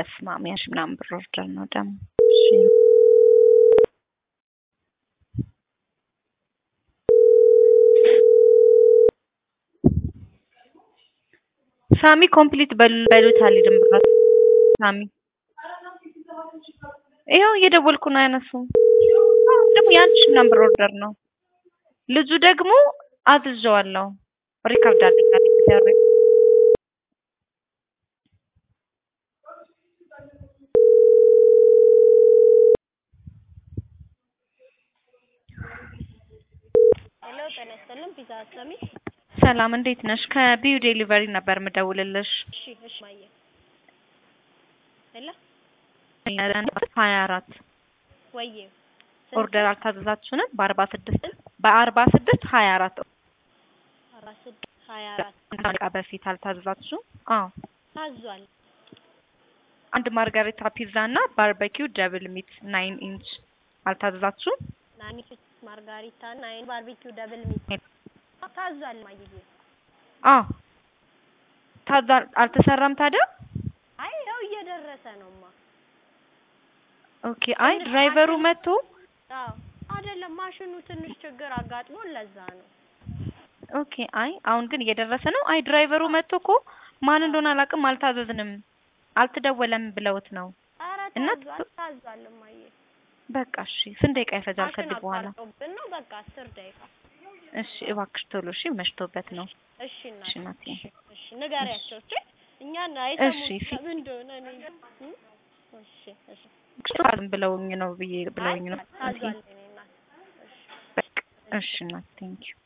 በስመ አብ ያሽ ምናምን ብር ኦርደር ነው ደግሞ እሺ ሳሚ ኮምፕሊት በሉት አልሄድም ብሏል። ሳሚ ይኸው እየደወልኩ ነው አያነሱም። ደግሞ የአንድ ሺህ ምናምን ብር ኦርደር ነው። ልጁ ደግሞ አዝዤዋለሁ ሪካርድ አድርጋለሁ። ሄሎ ጤና ይስጥልን ፒዛ አስላሚ ሰላም እንዴት ነሽ? ከቢዩ ዴሊቨሪ ነበር ምደውልልሽ። እሺ እሺ ማየ ሄሎ ሀያ አራት ወዬ ኦርደር አልታዘዛችሁንም? በአርባ ስድስት በአርባ ስድስት ሀያ አራት አርባ ስድስት ሀያ አራት ደቂቃ በፊት አልታዘዛችሁ? አዎ ታዟል። አንድ ማርጋሪታ ፒዛ እና ባርበኪው ደብል ሚት ናይን ኢንች አልታዘዛችሁም? ናኒ ማርጋሪታ እና አይን ባርቢኪው ደብል ሚት ታዟል። ማየዬ አዎ ታዛ አልተሰራም ታዲያ? አይ ያው እየደረሰ ነውማ። ኦኬ አይ ድራይቨሩ መጥቶ አዎ አይደለም ማሽኑ ትንሽ ችግር አጋጥሞ ለዛ ነው። ኦኬ አይ አሁን ግን እየደረሰ ነው። አይ ድራይቨሩ መጥቶ እኮ ማን እንደሆነ አላውቅም፣ አልታዘዝንም፣ አልተደወለም ብለውት ነው። ኧረ እና ታዟል ታዟል ማየ በቃ እሺ፣ ስንት ደቂቃ ይፈጃል ማሽን ከዚህ በኋላ? አቋርጦብን ነው በቃ አስር ደቂቃ እሺ እባክሽ ቶሎ እሺ፣ መሽቶበት ነው። እሺ እናቴ እሺ እናቴ። እሺ እሺ ንገሪያቸው እሺ እኛን እሺ፣ አይሰሙም ፊ- ምን እንደሆነ እኔ እ? እሺ እሺ ታዝም ብለውኝ ነው ብዬ ብለውኝ ነው። ታዟል እኔ እናት እሺ በቃ እሺ እናቴ ቴንኪው